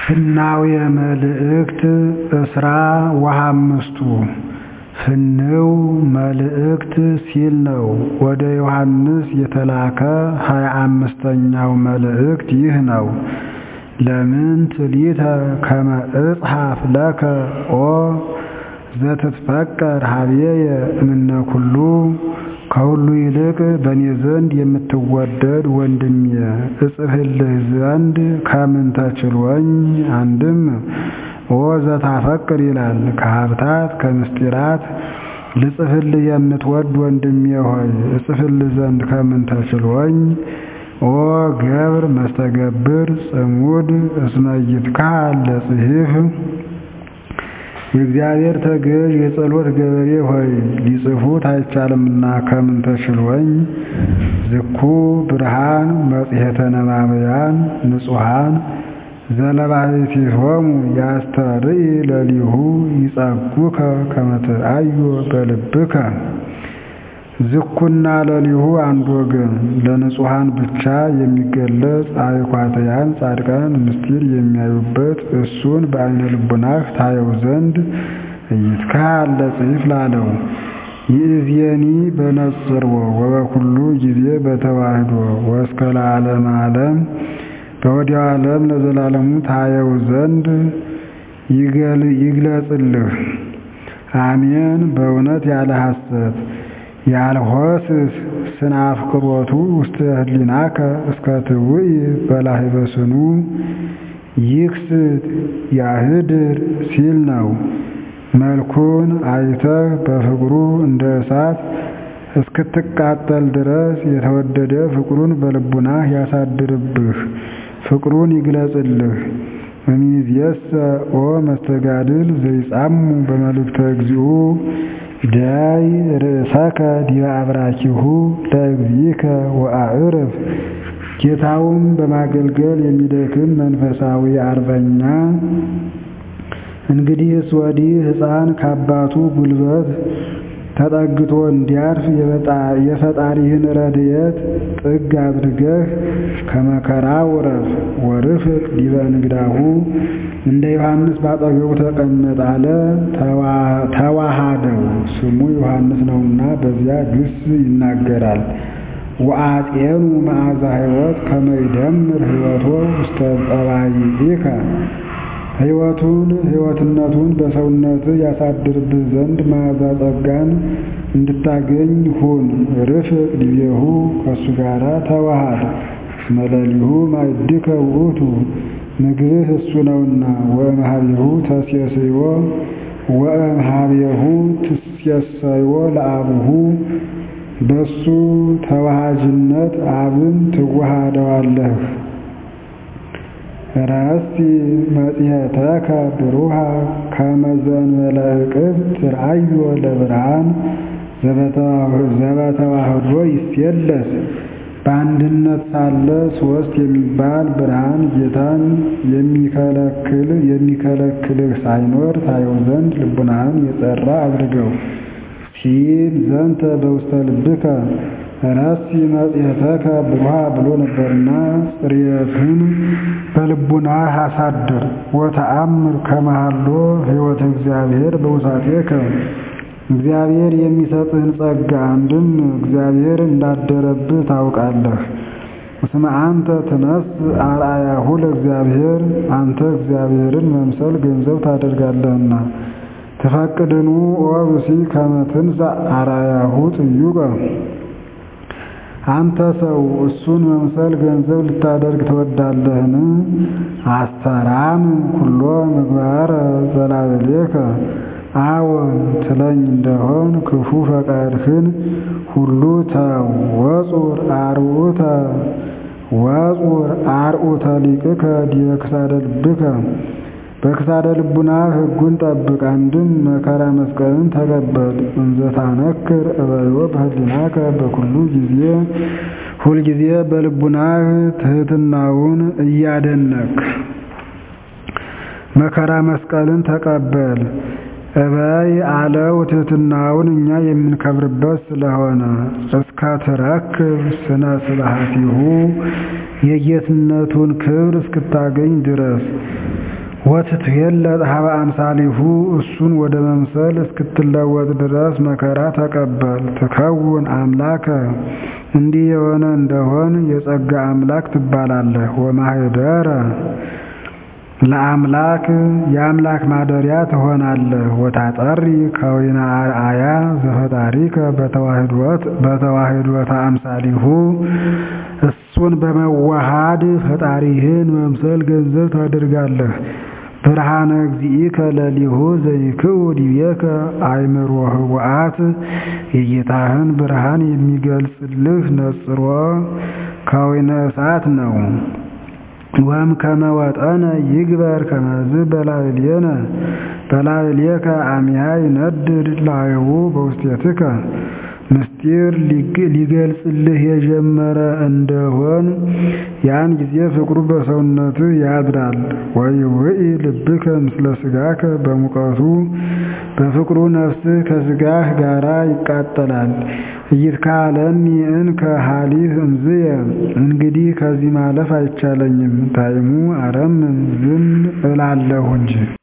ፍናውየ መልእክት እስራ ወሐምስቱ ፍንው መልእክት ሲል ነው። ወደ ዮሐንስ የተላከ ሀያ አምስተኛው መልእክት ይህ ነው። ለምንት ሊተ ከመ እጽሐፍ ለከ ኦ ዘትትፈቀር ሀቤየ እምነ ኩሉ ከሁሉ ይልቅ በእኔ ዘንድ የምትወደድ ወንድሜ እጽፍልህ ዘንድ ከምን ተችሎኝ? አንድም ኦ ዘታፈቅር ይላል። ከሀብታት ከምስጢራት ልጽፍልህ የምትወድ ወንድሜ ሆይ እጽፍልህ ዘንድ ከምን ተችሎኝ? ኦ ገብር መስተገብር ጽሙድ እስመ ይትካል ለጽሒፍ የእግዚአብሔር ተገዥ የጸሎት ገበሬ ሆይ ሊጽፉት አይቻልምና ከምን ተችሎኝ? ዝኩ ብርሃን መጽሔተ ነባብያን ንጹሐን ዘለባሕቲቶሙ ያስተርኢ ለሊሁ ይጸጉከ ከመ ትርአዮ በልብከ ዝኩና ለሊሁ አንድ ወገን ለንጹሐን ብቻ የሚገለጽ አይኳትያን ጻድቃን ምስጢር የሚያዩበት እሱን በዓይነ ልቡናህ ታየው ዘንድ ኢይትካል ለጽሒፍ ላለው ይእዜኒ በነጽርዎ ወበኩሉ ጊዜ በተዋህዶ ወእስከ ለዓለመ ዓለም በወዲያው ዓለም ለዘላለሙ ታየው ዘንድ ይግለጽልህ። አሜን በእውነት ያለ ሐሰት ያልሆስስ ስነ አፍቅሮቱ ውስተ ህሊናከ እስከ ትውኢ በላህበ ስኑ ይክስት ያህድር ሲል ነው። መልኩን አይተህ በፍቅሩ እንደ እሳት እስክትቃጠል ድረስ የተወደደ ፍቅሩን በልቡናህ ያሳድርብህ፣ ፍቅሩን ይግለጽልህ። እምይእዜሰ ኦ መስተጋድል ዘይጻሙ በመልእክተ እግዚኡ ዳይ ርእሰከ ዲበ አብራኪሁ ለእግዚእከ ወአዕርፍ። ጌታውን በማገልገል የሚደክም መንፈሳዊ አርበኛ እንግዲህስ ወዲህ ሕፃን ከአባቱ ጉልበት ተጠግቶ እንዲያርፍ የፈጣሪህን ረድኤት ጥግ አድርገህ ከመከራ ውረፍ። ወርፍቅ ዲበ እንግዳሁ እንደ ዮሐንስ ባጠገቡ ተቀመጥ አለ። ተዋሃደው ስሙ ዮሐንስ ነውና በዚያ ግስ ይናገራል። ወአፄኑ መዓዛ ሕይወት ከመ ይደምር ሕይወቶ ውስተ ጠባይኢከ ሕይወቱን ሕይወትነቱን በሰውነትህ ያሳድርብህ ዘንድ መዓዛ ጸጋን እንድታገኝ ሁን። ርፍቅ ዲቤሁ ከእሱ ጋር ተዋሃድ። መለሊሁ ማዕድከ ውእቱ ምግብህ እሱ ነውና። ወእምኀቤሁ ተሴስዮ ወእምኀቤሁ ትሴሰዮ ለአቡሁ በሱ ተዋሃጅነት አብን ትዋሃደዋለህ። ረስቲ መጽሔተከ ብሩሃ ከመ ዘእንበለ ዕቅብ ትርአዮ ለብርሃን ዘበተዋህዶ ይሴለስ በአንድነት ሳለ ሦስት የሚባል ብርሃን ጌታን የሚከለክል የሚከለክልህ ሳይኖር ታየው ዘንድ ልቡናህን የጸራ አድርገው ሲል ዘንተ በውስተ ልብከ ረሲ መጽሔተከ ብሩሃ ብሎ ነበርና ጽርየትን በልቡናህ አሳድር። ወተአምር ከመሃሎ ሕይወተ እግዚአብሔር በውሳጤከ እግዚአብሔር የሚሰጥህን ጸጋ አንድም እግዚአብሔር እንዳደረብህ ታውቃለህ። እስመ አንተ ትነስ አርአያሁ ለእግዚአብሔር አንተ እግዚአብሔርን መምሰል ገንዘብ ታደርጋለህና። ትፈቅድኑ ኦ ብእሲ ከመ ትንሣእ አርአያሁ ጥዩቀ አንተ ሰው እሱን መምሰል ገንዘብ ልታደርግ ትወዳለህን? አስተራም ኩሎ ምግባረ ዘላዕሌከ አዎን ትለኝ እንደሆን ክፉ ፈቃድህን ሁሉ ተው። ወጹር አርዑተ ወጹር አርዑተ ሊቅከ ዲበ ክሳደ ልብከ በክሳደ ልቡና ሕጉን ጠብቅ። አንድም መከራ መስቀልን ተቀበል። እንዘ ታነክር እበዮ በህሊናከ በኩሉ ጊዜ ሁልጊዜ በልቡናህ ትሕትናውን እያደነክ መከራ መስቀልን ተቀበል። እበይ አለው ትሕትናውን እኛ የምንከብርበት ስለሆነ እስከ ትረክብ ስነ ስብሐቲሁ የጌትነቱን ክብር እስክታገኝ ድረስ ወትትየለጥ ሀበ አምሳሊሁ እሱን ወደ መምሰል እስክትለወጥ ድረስ መከራ ተቀበል። ትከውን አምላከ እንዲህ የሆነ እንደሆን የጸጋ አምላክ ትባላለህ። ወማህደረ ለአምላክ የአምላክ ማደሪያ ትሆናለህ። ወታጠሪ ከወይነ አርአያ ዘፈጣሪከ በተዋህዶተ አምሳሊሁ እሱን በመዋሃድ ፈጣሪህን መምሰል ገንዘብ ታደርጋለህ። ብርሃነ እግዚእከ ለሊሁ ዘይክኡ ዲቤከ አእምሮ ህቡአት የጌታህን ብርሃን የሚገልጽልህ ነጽሮ ከወይነ እሳት ነው። ወም ከመወጠነ ይግበር ከመዝ በላዕሌነ በላዕሌከ አሚሃ ይነድድ ላይሁ በውስቴትከ ምስጢር ሊገልጽልህ የጀመረ እንደሆን ያን ጊዜ ፍቅሩ በሰውነትህ ያድራል። ወይውኢ ልብከ ምስለ ሥጋከ በሙቀቱ በፍቅሩ ነፍስህ ከሥጋህ ጋራ ይቃጠላል። ኢይትካለኒ እንከ ሀሊፍ እምዝየ እንግዲህ ከዚህ ማለፍ አይቻለኝም። ታይሙ አረምም ዝም እላለሁ እንጂ